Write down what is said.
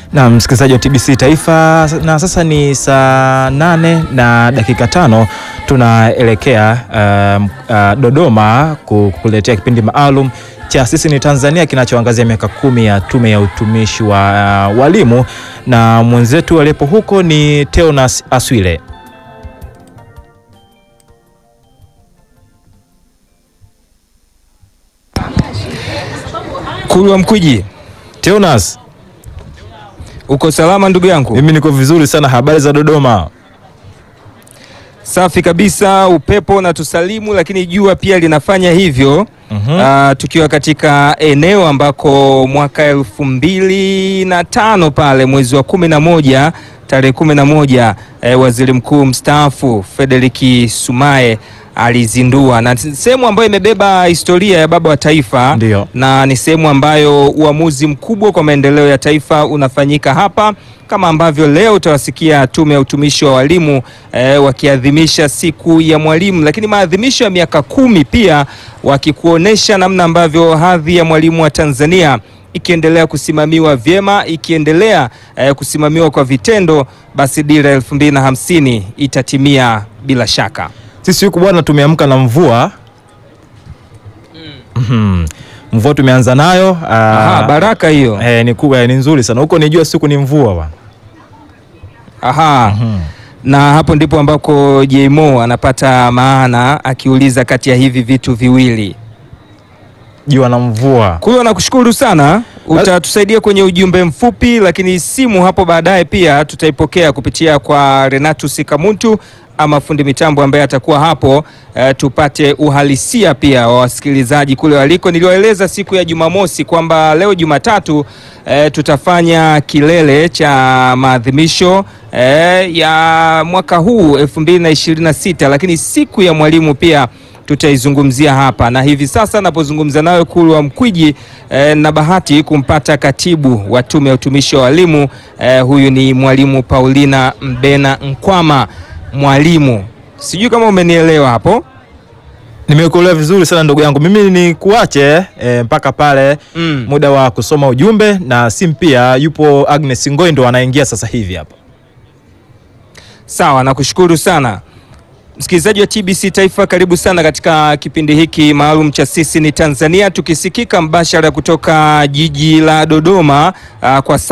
Na msikilizaji wa TBC Taifa, na sasa ni saa nane na dakika tano tunaelekea uh, uh, Dodoma kukuletea kipindi maalum cha Sisi ni Tanzania kinachoangazia miaka kumi ya Tume ya Utumishi wa uh, Walimu, na mwenzetu aliyepo huko ni Teonas Aswile. Kulwa Mkwiji, Teonas, uko salama ndugu yangu? mimi niko vizuri sana. Habari za Dodoma? Safi kabisa, upepo na tusalimu, lakini jua pia linafanya hivyo. Mhm. Ah, tukiwa katika eneo ambako mwaka elfu mbili na tano pale mwezi wa kumi na moja tarehe kumi na moja eh, waziri mkuu mstaafu Frederick Sumaye alizindua na sehemu ambayo imebeba historia ya baba wa taifa Ndio. na ni sehemu ambayo uamuzi mkubwa kwa maendeleo ya taifa unafanyika hapa, kama ambavyo leo utawasikia Tume ya Utumishi wa Walimu eh, wakiadhimisha siku ya mwalimu, lakini maadhimisho ya miaka kumi pia wakikuonesha namna ambavyo hadhi ya mwalimu wa Tanzania ikiendelea kusimamiwa vyema, ikiendelea eh, kusimamiwa kwa vitendo, basi dira elfu mbili na hamsini itatimia bila shaka. Sisi huku bwana tumeamka na mvua Mhm. mvua tumeanza nayo Aha, ah, baraka hiyo. eh, ni kubwa, ni nzuri sana huko. Nijua siku ni mvua bwana. Aha. Na hapo ndipo ambako JMO anapata maana akiuliza kati ya hivi vitu viwili. Jua na mvua. Kwa hiyo nakushukuru sana, utatusaidia kwenye ujumbe mfupi, lakini simu hapo baadaye pia tutaipokea kupitia kwa Renatus Kamuntu ama fundi mitambo ambaye atakuwa hapo eh, tupate uhalisia pia wa wasikilizaji kule waliko. Niliwaeleza siku ya Jumamosi kwamba leo Jumatatu eh, tutafanya kilele cha maadhimisho eh, ya mwaka huu 2026 lakini siku ya mwalimu pia tutaizungumzia hapa na hivi sasa napozungumza nayo Kulwa Mkwiji eh, na bahati kumpata katibu wa Tume ya Utumishi wa Walimu eh, huyu ni mwalimu Paulina Mbena Nkwama. Mwalimu, sijui kama umenielewa hapo. Nimekuelewa vizuri sana ndugu yangu. Mimi ni kuache eh, mpaka pale Mm. muda wa kusoma ujumbe na simu pia. Yupo Agnes Ngoi ndo anaingia sasa hivi hapa. Sawa, nakushukuru sana msikilizaji wa TBC Taifa, karibu sana katika kipindi hiki maalum cha Sisi ni Tanzania, tukisikika mbashara kutoka jiji la Dodoma ah, kwa